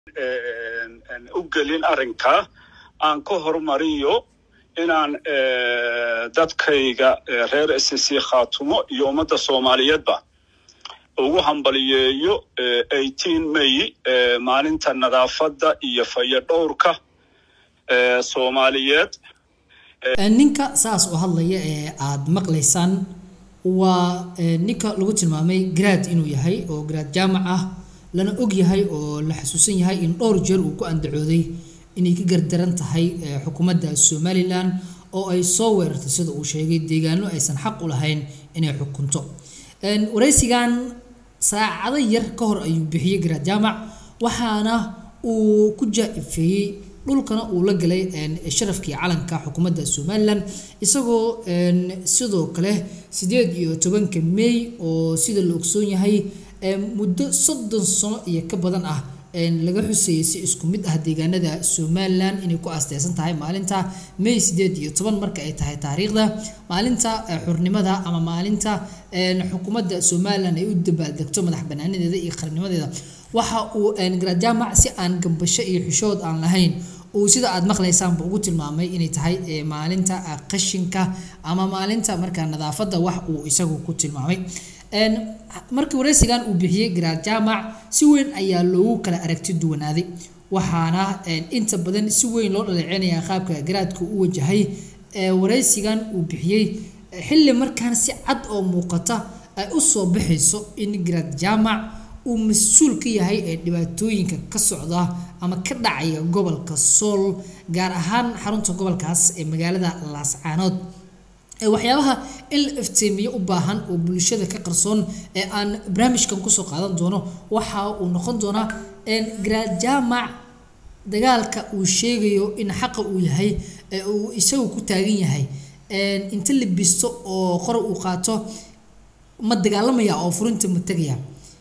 u gelin arrinkaa aan ka hormariyo inaan dadkayga reer s c khaatumo iyo ummadda soomaaliyeedba ugu hambaliyeeyo eighteen may maalinta nadaafadda iyo fayadhowrka soomaaliyeed ninka saas u hadlaya ee aada maqlaysaan waa ninka lagu tilmaamay garaad inuu yahay oo garaad jaamac ah lana og yahay oo la xasuusan yahay in dhowr jeer uu ku andacooday inay ka gardaran tahay xukuumadda somalilan oo ay soo weerartay sida uu sheegay deegaano aysan xaq u lahayn inay xukunto waraysigan saacado yar ka hor ayuu bixiyey garaad jaamac waxaana uu ku jaa-ifeeyey dhulkana uu la galay sharafkii calanka xukuumadda somalilan isagoo sidoo kale sideed iyo tobanka may oo sida la ogsoon yahay muddo soddon sano iyo ka badan ah laga xuseeyay si isku mid ah deegaanada somalilan inay ku aasteysan tahay maalinta may sideed iyo toban marka ay tahay taariikhda maalinta xurnimada ama maalinta xukuumadda somalilan ay u dabaaldegto madax banaanadeeda iyo qarnimadeeda waxa uu garaad jaamac si aan gambasho iyo xishood aan lahayn uu sida aada maqlaysaanba ugu tilmaamay inay tahay maalinta qashinka ama maalinta markaa nadaafadda wax uu isagu ku tilmaamay markii waraysigan uu bixiyey garaad jaamac si weyn ayaa loogu kala aragti duwanaaday waxaana inta badan si weyn loo dhaleeceynaya qaabka garaadka u wajahay waraysigan uu bixiyey xilli markaan si cad oo muuqata ay u soo baxayso in garaad jaamac uu mas-uul ka yahay ee dhibaatooyinka ka socda ama ka dhacaya gobolka sool gaar ahaan xarunta gobolkaas ee magaalada laascaanood waxyaabaha in la iftiimiyo u baahan oo bulshada ka qarsoon ee aan barnaamijkan kusoo qaadan doono waxa uu noqon doonaa garaad jaamac dagaalka uu sheegayo in xaqa uu yahay ee uu isagu ku taagan yahay inta la bisto oo qora uu qaato ma dagaalamaya oo furinta ma tegaya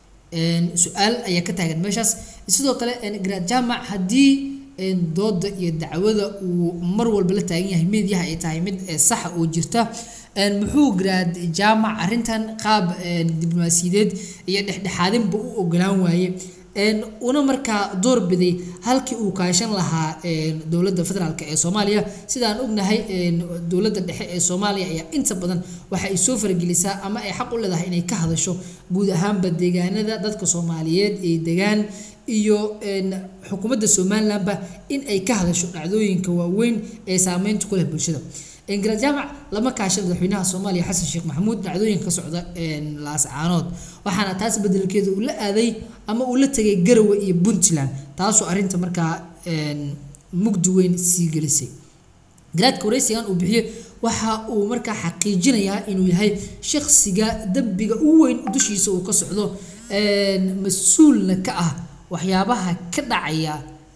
su-aal ayaa ka taagan meeshaas sidoo kale garaad jaamac haddii dooda iyo dacwada uu mar walba la taagan yahay meediyaha ay tahay mid saxa oo jirta muxuu garaad jaamac arrintan qaab diblomaasiyadeed iyo dhexdhexaadinba u ogolaan waaye una markaa doorbiday halkii uu kaashan lahaa dowladda federaalk ee soomaaliya sidaan ognahay dowladda dhexe ee soomaaliya ayaa inta badan waxa ay soo faragelisaa ama ay xaq u leedahay inay ka hadasho guud ahaanba deegaanada dadka soomaaliyeed ee degaan iyo xukuumadda somalilanba in ay ka hadasho dhacdooyinka waaweyn ee saameynta ku leh bulshada garaad jaamac lama kaashan madaxweynaha soomaaliya xasan sheekh maxamuud dhacdooyinka ka socda laascaanood waxaana taas bedelkeeda uu la aaday ama uu la tegay garawe iyo puntland taasoo arrinta markaa mugdi weyn sii gelisay garaadka waraysigan uu bixiye waxa uu markaa xaqiijinayaa inuu yahay shaksiga dembiga u weyn dushiisa uu ka socdo mas-uulna ka ah waxyaabaha ka dhacaya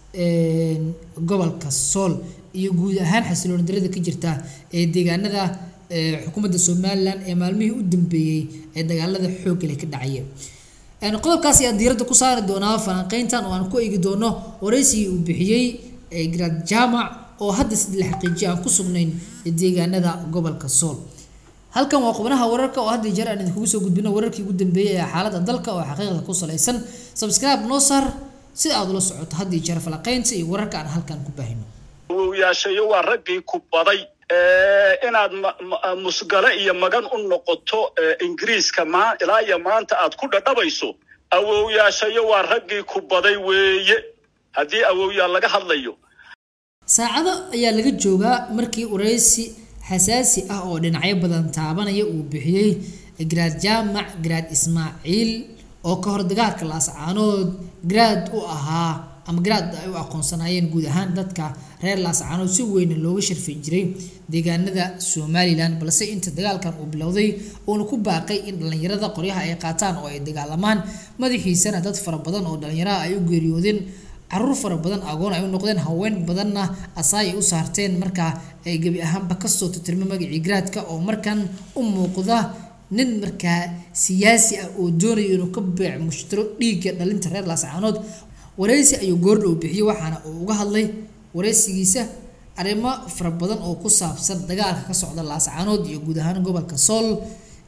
gobolka sool iyo guud ahaan xasilooni darada ka jirta ee deegaanada xukuumadda somalilan ee maalmihii u dambeeyey ee dagaalada xooggale ka dhacayeen qodobkaas ayaa diiradda ku saari doonaa falanqeyntan oo aan ku eegi doono waraysigii uu bixiyey garaad jaamac oo hadda sida la xaqiijiya aan ku sugnayn deegaanada gobolka sool halkan waa qubnaha wararka oo hadda jeer aan idinkugu soo gudbino wararkii ugu dambeeyey ee xaaladda dalka oo xaqiiqda ku salaysan subscribe noo saar si aad ula socoto haddii jeer falanqeynta iyo wararka aan halkan ku baahino awowyaashayo waa raggii ku baday inaad musgale iyo magan u noqoto ingiriiska ilaa iyo maanta aad ku dhadhabayso awowyaashayo waa raggii ku baday weeye haddii awowyaa laga hadlayo saacado ayaa laga joogaa markii waraysi xasaasi ah oo dhinacyo badan taabanaya uu bixiyey garaad jaamac garaad ismaaciil oo ka hor dagaalka laascaanood garaad u ahaa ama garaad ay u aqoonsanaayeen guud ahaan dadka reer laascaanood si weyna looga sharfi jiray deegaanada somalilan balse inta dagaalkan uu bilowday uuna ku baaqay in dhallinyarada qoryaha ay qaataan oo ay dagaalamaan madaxiisana dad fara badan oo dhallinyaraha ay u geeriyoodeen caruur fara badan agoon ay u noqdeen haween badanna asaay ay u saarteen markaa ay gebi ahaanba kasoo titirma magacii garaadka oo markan u muuqda nin markaa siyaasi ah oo doonaya inuu ka beec mushtiro dhiigga dhalinta reer laascaanood waraysi ayuu goordhow bixiyey waxaana uu uga hadlay waraysigiisa arrimo fara badan oo ku saabsan dagaalka ka socda laascaanood iyo guud ahaan gobolka sool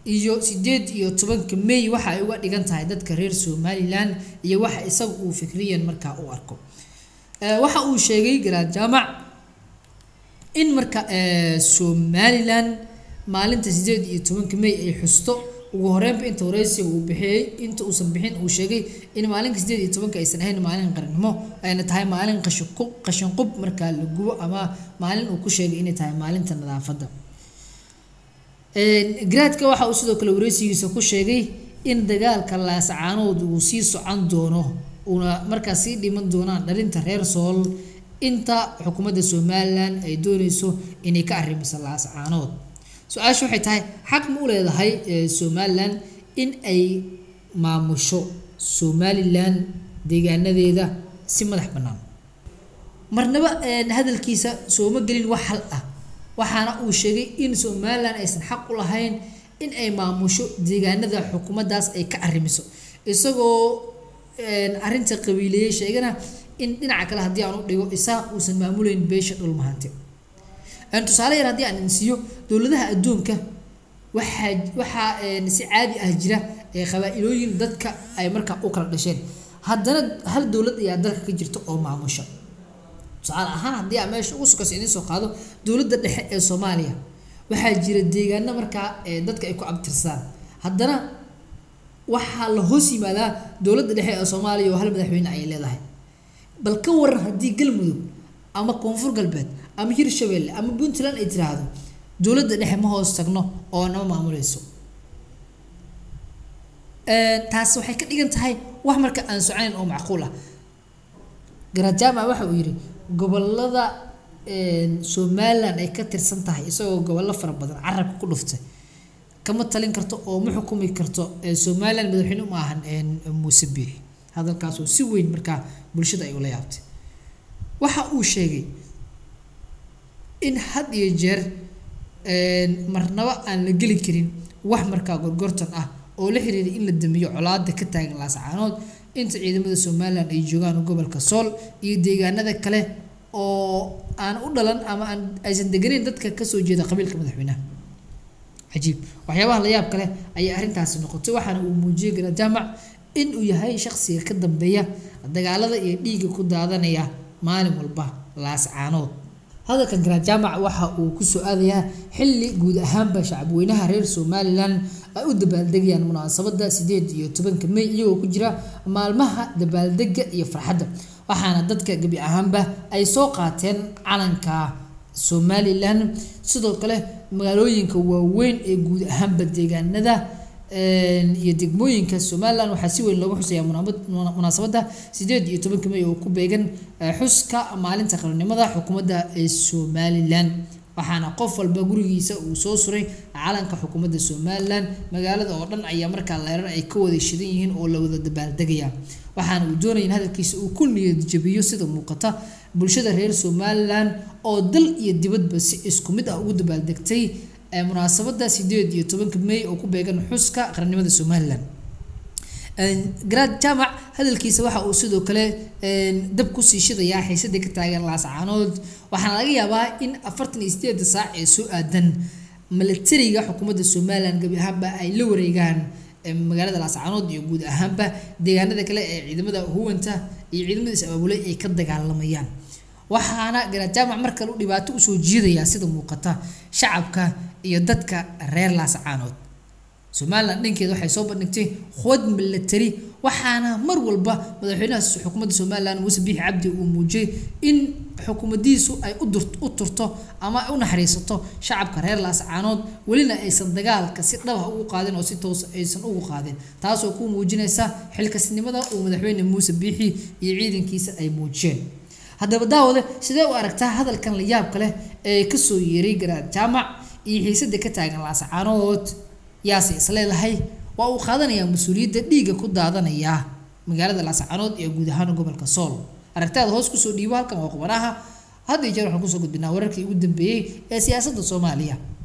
iyo sideed iyo tobanka may waxa ay uga dhigan tahay dadka reer somalilan iyo waxa isaga uu fikriyan markaa u arko waxa uu sheegay garaad jaamac in marka somalilan maalinta sideed iyo tobanka may ay xusto ugu horeynba inta wareysiga uu bixiyey inta uusan bixin uu sheegay in maalinka sideed iyo tobanka aysan ahayn maalin qarannimo ayna tahay maalin qashinqub qashinqub markaa la gubo ama maalin uu ku sheegay inay tahay maalinta nadaafadda garaadka waxa uu sidoo kale wareysigiisa ku sheegay in dagaalka laasacaanood uu sii socon doono uuna markaa sii dhiman doonaan dhalinta reer sool inta xukuumadda somalilan ay dooneyso inay ka arrimiso laasacaanood su-aasha waxay tahay xaq ma u leedahay somalilan in ay maamusho somalilan deegaanadeeda si madax bannaan marnaba hadalkiisa sooma gelin wax hal ah waxaana uu sheegay in somalilan aysan xaq u lahayn in ay maamusho deegaanada xukuumaddaas ay ka arrimiso isagoo arrinta qabiileeyey sheegana in dhinaca kale haddii aan u dhigo isaaq uusan maamuleyn beesha dhulmahante tusaale yar haddii aan insiiyo dowladaha adduunka waxaa waxaa si caadi ah jira qabaa-ilooyin dadka ay markaa u kala dhasheen haddana hal dowlad ayaa dalka ka jirta oo maamusha tusaale ahaan haddii aan meesha ugu sukayso idiin soo qaado dowladda dhexe ee soomaaliya waxaa jira deegaano markaa dadka ay ku abtirsadaan haddana waxaa la hoos yimaadaa dowladda dhexe ee soomaaliya oo hal madaxweyne ayay leedahay bal ka waran haddii galmudug ama koonfur galbeed ama hirshabelle ama puntland ay tiraahdo dowladda dhexe ma hoos tagno oo nama maamuleyso taas waxay ka dhigan tahay wax marka aan soconayn oo macquul ah garajaama waxa uu yidhi gobolada somalilan ay ka tirsan tahay isagoo gobollo fara badan carabka ku dhuftay kama talin karto oo ma xukumi karto somalilan madaxweyne uma ahan muuse biixi hadalkaasoo si weyn markaa bulshada ay ula yaabtay waxa uu sheegay in had iyo jeer marnaba aan la geli karin wax markaa gorgortan ah oo la xiriira in la damiyo colaada ka taagan laasacaanood inta ciidamada somalilan ay joogaan gobolka sool iyo deegaanada kale oo aan u dhalan ama aan aysan deganeyn dadka kasoo jeeda qabiilka madaxweynaha cajiib waxyaabaha la yaab kale ayay arrintaasi noqotay waxaana uu muujiyey gara jaamac in uu yahay shaqsiga ka dambeeya dagaalada iyo dhiigga ku daadanaya maalin walba laascaanood hadalkan garaad jaamac waxa uu kusoo aadayaa xilli guud ahaanba shacabweynaha reer somalilan ay u dabaaldegayaan munaasabada sideed iyo tobanka may iyagoo ku jira maalmaha dabaaldega iyo farxadda waxaana dadka gebi ahaanba ay soo qaateen calanka somalilan sidoo kale magaalooyinka waaweyn ee guud ahaanba deegaanada iyo degmooyinka somalilan waxaa si weyn looga xuseeyaa munaasabada sideed iyo tobanka may oo ku beegan xuska maalinta qarannimada xukuumadda ee somalilan waxaana qof walba gurigiisa uu soo suray calanka xukuumadda somalilan magaalada oo dhan ayaa markaa leerar ay ka wada shidan yihiin oo la wada dabaaldegaya waxaana uu doonaya in hadalkiisa uu ku niyad jabiyo sida muuqata bulshada reer somalilan oo dal iyo dibadba si isku mid ah ugu dabaaldegtay munaasabada sideed iyo tobanka may oo ku beegan xuska qarannimada somalilan garaad jaamac hadalkiisa waxa uu sidoo kale dab kusii shidayaa xiisadii ka taagan laascaanood waxaana laga yaabaa in afartan iyo sideeda saac ee soo aadan milatariga xukuumadda somalilan gebi ahaanba ay la wareegaan magaalada laascaanood iyo guud ahaanba deegaanada kale ee ciidamada huwanta iyo ciidamada is-abaabulay ay ka dagaalamayaan waxaana garaad jaamac mar kale u dhibaato usoo jiidayaa sida muuqata shacabka iyo dadka reer laascaanood somalilan dhankeeda waxay soo bandhigtay quwad milatari waxaana mar walba madaxweynaha xukuumadda somalilan muuse biixi cabdi uu muujiyey in xukuumaddiisu ay u turto ama ay u naxariisato shacabka reer laascaanood welina aysan dagaalka si dhabah ugu qaadin oo si toos aysan ugu qaadin taasoo ku muujinaysa xilkasnimada uu madaxweyne muuse biixi iyo ciidankiisa ay muujiyeen haddaba daawade sidee u aragtaa hadalkan la yaabka leh ee kasoo yeeray garaad jaamac iyo xiisada ka taagan laascaanood yaase isleedahay waa uu qaadanayaa mas-uuliyadda dhiigga ku daadanaya magaalada laascaanood iyo guud ahaan gobolka sool aragtaada hoos kusoo dhiibo halkan waa qubanaha hadda iyo jeer waxaan kusoo gudbinaa wararkii ugu dambeeyey ee siyaasadda soomaaliya